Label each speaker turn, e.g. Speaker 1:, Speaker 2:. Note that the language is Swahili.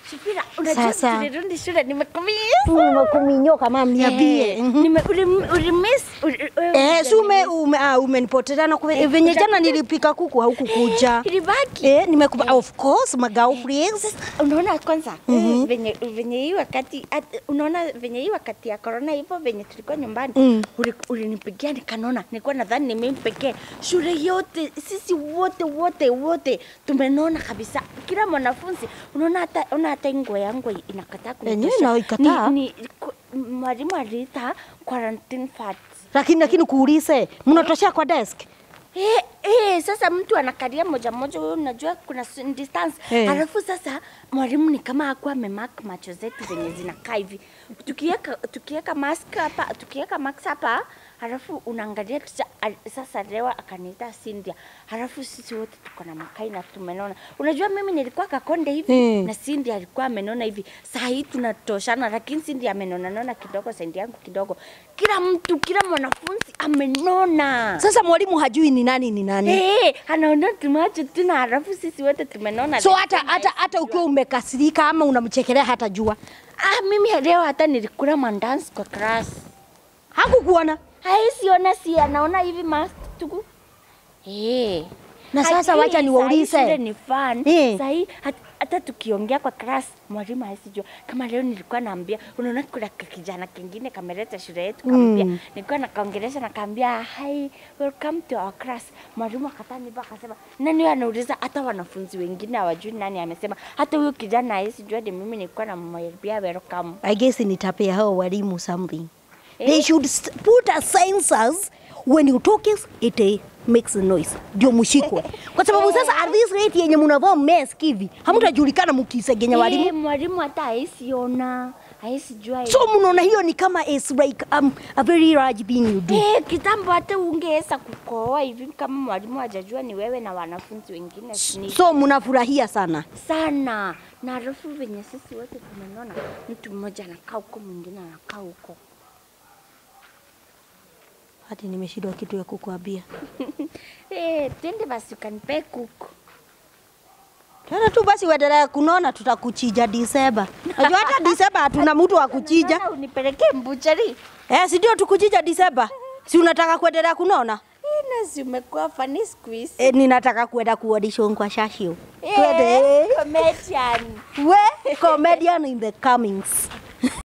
Speaker 1: Shipira, unajua
Speaker 2: Sasa.
Speaker 1: tulirudi shule nimekumia.
Speaker 2: Kuminyoka mama niambie. Mhm.
Speaker 1: Nime ulim- ulimiss uli- wewe
Speaker 2: Eh, si ume,
Speaker 1: hujanimiss.
Speaker 2: ume, ah, umenipotelea na kuve- venye jana nilipika kuku haukukuja.
Speaker 1: Ilibaki.
Speaker 2: Eh, nimekupa of course magao please.
Speaker 1: Unaona kwanza eh, venye venye hii wakati at- unaona venye hii wakati ya corona hivyo venye tulikuwa nyumbani
Speaker 2: Mm.
Speaker 1: uli- ulinipigia nikanona, nilikuwa nadhani ni mimi pekee. Shule yote sisi wote wote wote tumenona kabisa, kila mwanafunzi unaona, hata una hata hii nguo yangu inakataa
Speaker 2: Yenyewe
Speaker 1: kunitosha.
Speaker 2: inaikataa.
Speaker 1: Ni- ni- ku- mwalimu aliita quarantine fats
Speaker 2: Lakini lakini kuulize, mnatoshea kwa desk?
Speaker 1: Eh, eh, sasa mtu anakalia moja moja, wewe unajua kuna s- distance
Speaker 2: Eh.
Speaker 1: alafu sasa mwalimu ni kama akuwa amemark macho zetu zenye zinakaa hivi, tukiweka tukiweka mask hapa, tukiweka mask hapa halafu unaangalia tusa, al, sasa leo akaniita Cynthia, halafu sisi wote tuko na makai na tumenona. Unajua mimi nilikuwa kakonde hivi
Speaker 2: Mm.
Speaker 1: na Cynthia alikuwa amenona hivi. Saa hii tunatoshana, lakini Cynthia amenona nona kidogo, Cynthia yangu kidogo. Kila mtu, kila mwanafunzi amenona.
Speaker 2: Sasa mwalimu hajui ni nani ni nani.
Speaker 1: Eh, anaona tumacho tu na halafu sisi wote tumenona.
Speaker 2: So
Speaker 1: lakini
Speaker 2: hata hata
Speaker 1: haisi
Speaker 2: hata
Speaker 1: jua.
Speaker 2: ukiwa umekasirika ama unamchekelea hata jua.
Speaker 1: Ah, mimi leo hata nilikula mandansi kwa class.
Speaker 2: Hakukuona.
Speaker 1: Haisi ona si anaona hivi mask tu. Eh.
Speaker 2: Na sasa
Speaker 1: Hajui,
Speaker 2: wacha
Speaker 1: saa hii
Speaker 2: niwaulize.
Speaker 1: shule ni fun.
Speaker 2: Eh.
Speaker 1: Saa hii hat- hata tukiongea kwa class mwalimu haisi jua. Kama leo nilikuwa naambia, unaona kuna ka- kijana kingine kameleta shule yetu kaambia,
Speaker 2: Mm.
Speaker 1: nilikuwa nakaongelesha nakaambia hi welcome to our class. Mwalimu akatani mpaka akasema nani huyo anauliza, hata wanafunzi wengine hawajui nani amesema. Hata huyo kijana haisi jua ni mimi nilikuwa namwambia welcome.
Speaker 2: I guess nitapea hao walimu something. They should s- put a sensors when you talk it eh, makes a noise. Ndio mshikwe. Kwa sababu sasa at this rate yenye mnavaa mask hivi, hamtajulikana mkisegenya
Speaker 1: Eh,
Speaker 2: walimu.
Speaker 1: mwalimu hata haisi ona, haisi jua.
Speaker 2: So mnaona hiyo ni kama is like um, a very large being you do.
Speaker 1: Eh, kitambo hata ungeweza kukohoa hivi kama mwalimu hajajua ni wewe na wanafunzi wengine ni
Speaker 2: So mnafurahia sana.
Speaker 1: sana. Na halafu venye sisi wote tumenona, mtu mmoja anakaa huko, mwingine anakaa huko.
Speaker 2: Hadi nimeshindwa kitu ya kukuambia.
Speaker 1: Eh, twende basi ukanipee kuku.
Speaker 2: Tena tu basi uendelee kunona, tutakuchija Disemba. Najua hata Disemba hatuna mtu wa kuchija.
Speaker 1: Unaona unipelekee mbuchari.
Speaker 2: Eh, si ndio tukuchija Disemba? Si unataka kuendelea kunona?
Speaker 1: Ina si umekuwa fani siku hizi.
Speaker 2: Eh, ninataka kuenda kuaudition kwa Shashio. Twende.
Speaker 1: Eh, comedian.
Speaker 2: We comedian in the comings.